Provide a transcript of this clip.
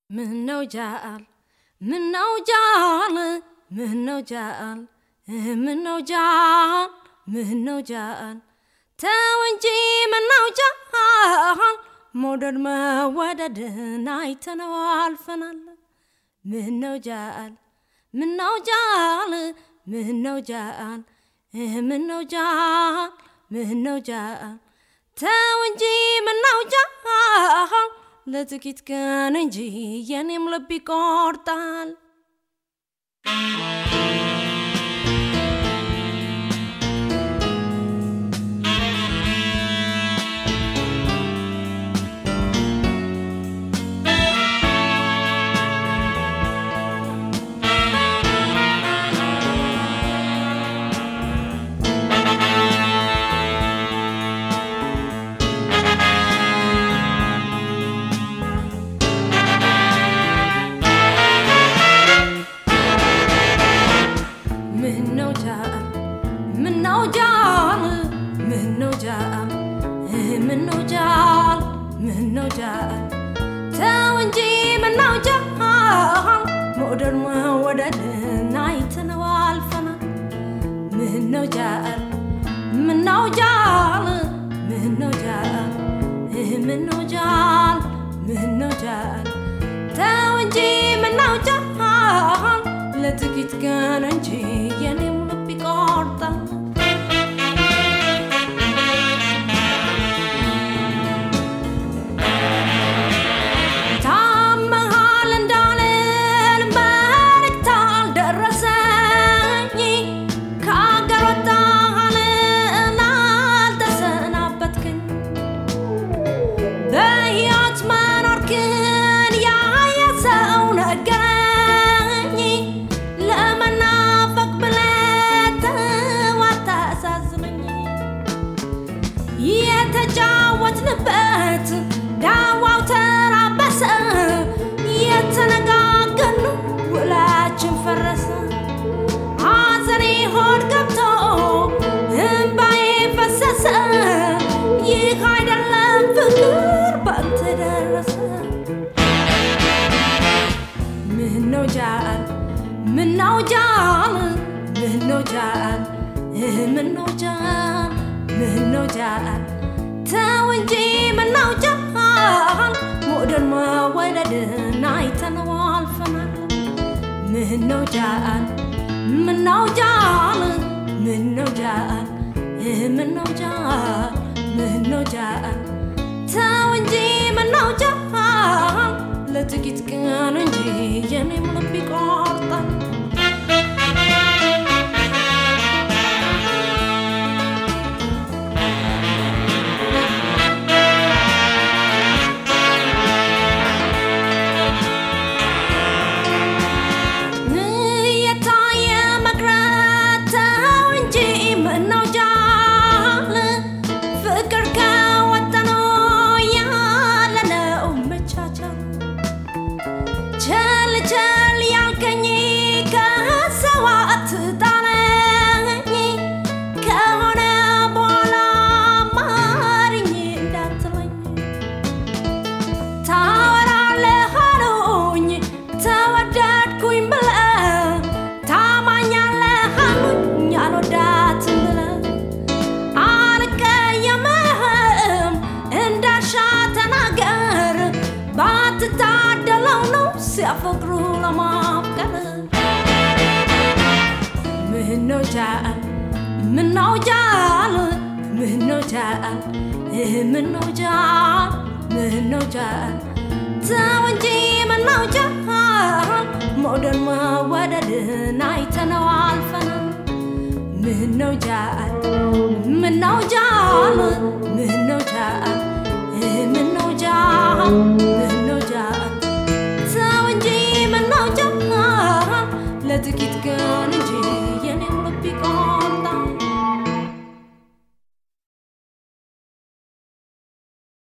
ምነው ጃል ምነው ጃል ምነው ጃል ምነው ጃል ምነው ጃል ተው እንጂ ምነው ጃል መውደድ መወደድን አይተነው አልፈናል። ምነው ጃል ምነው ጃል ምነው ጃል ምነው ጃል ምነው ጃል ተው እንጂ ምነው ጃል ለጥቂት ቀን እንጂ የኔም ልብ ይቆርጣል። ምነው ጃል ምነው ጃል ምነው ጃል ምነው ጃል ምነው ጃል ተው እንጂ ምነው ጃል መውደድ መወደድን አይተነው አልፈናል። ምነው ጃል ምነው ጃል ምነው ጃል ምነው ጃል ምነው ጃል ተው እንጂ ምነው ጃል ለጥቂት ቀን እንጂ የኔም ልብ ይቆርጣል። ታመሃል እንዳልን መልእክት አልደረሰኝ ከአገር ወጣሃልን አልተሰናበትክኝ በሕይወት መኖርክን ያየ ሰው ነገረኝ ለመናፈቅ ብለህ ተው አታሳዝነኝ የተጫወትንበት ዳዋው ተራበሰ የተነጋገኑ ውላችን ፈረሰ ሐዘኔ ሆድ ገብቶ እምባዬ ፈሰሰ ይህ አይደለም ፍቅር ባንተ ደረሰ ምነው ጃል ምነው ጃል ምነው ጃል ምነው ጃል ምነው ጃል ተው እንጂ ምነው ጃል መውደድ መወደድን አይተነው አልፈናል። ምነው ጃል ምነው ጃል ምነው ጃል ምነው ጃል ምነው ጃል ተው እንጂ ምነው ጃል ለጥቂት ቀን እንጂ የኔም ልብ ይቆርጣል። የታየ መቅረት ተው እንጂ ምነው ጃል ፍቅር ከወጠኖ ያለነው መቻቻል ቸል ቸል ያልከኝ ከሰው አትጣለኝ ከሆነ በኋላ ማርኝ እንዳትለኝ ታወራለህ አሉኝ ተወደድኩኝ ብለህ ታማኛለህ አሉኝ አልወዳትም ብለህ አልቀየምህም እንዳሻ ተናገር ባትታደለው ነው ሲያፈቅሩ ለማፍቀር ምነው ጃል ምነው ጃል ምነው ጃል ምነው ጃል ምነው ጃል ተው እንጂ ምነው ጃል መውደድ መወደድን አይተነው አልፈናል። ምነው ጃል ምነው ጃል ምነው ጃል ምነው ጃል